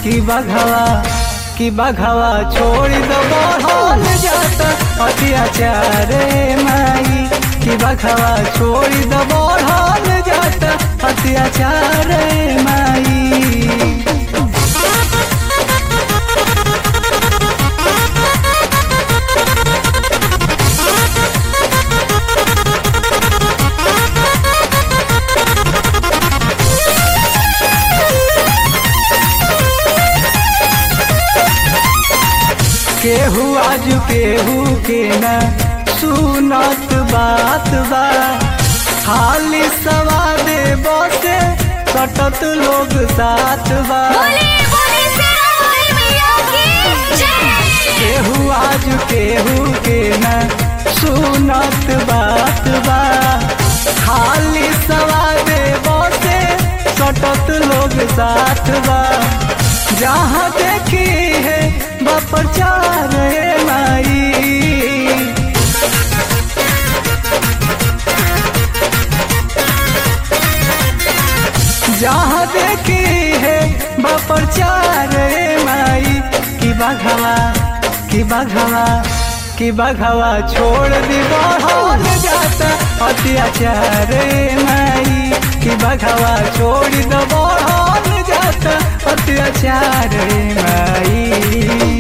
कि बघवा कि बघवा छोड़ दो बढ़ल जाता अत्याचार माई कि बघवा छोड़ दो बढ़ल जाता अत्याचार माई केहू आज केहू के न सुनत बात बा खाली सवादे बसे कटत लोग साथ बा बोले बोले शेरावाली मैया की जय केहू आज केहू के न सुनत बात बा खाली सवादे बसे कटत लोग साथ बा जहाँ देखी है बप्रचार माई जहाँ देखी है बप्रचार माई कि बघवा कि बघवा कि बघवा छोड़ दी बढ़ल जाता अत्याचार माई कि बघवा छोड़ दो बढ़ल जाता अत्याचार माई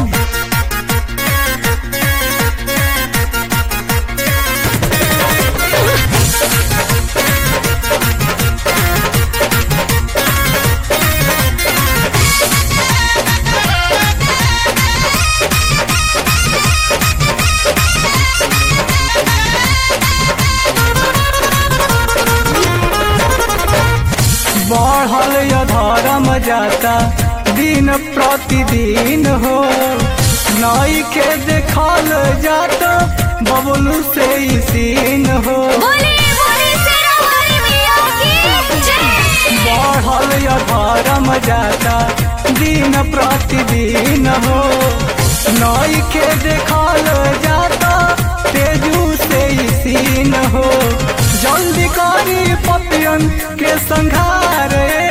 बढ़ल य धर्म जाता दिन प्रतिदिन हो नई के देखल जाता बबलू से ही सीन हो बोले बोले शेरावाली मैया की जय बढ़ल य धर्म जाता दिन प्रतिदिन हो नई के देखल जाता तेजू से ही सीन हो जल्दी करी पपियन के संघार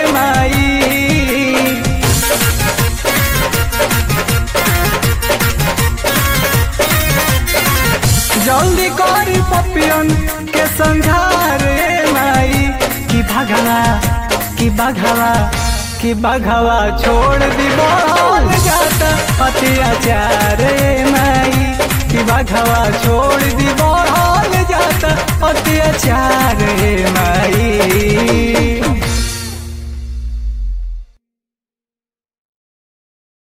माई जल्दी करी पपियन के संघार माई कि भगवा कि बघवा कि बघवा छोड़ दी बढ़ल जाता अत्याचार माई कि बघवा छोड़ दी बढ़ल जाता अत्याचार माई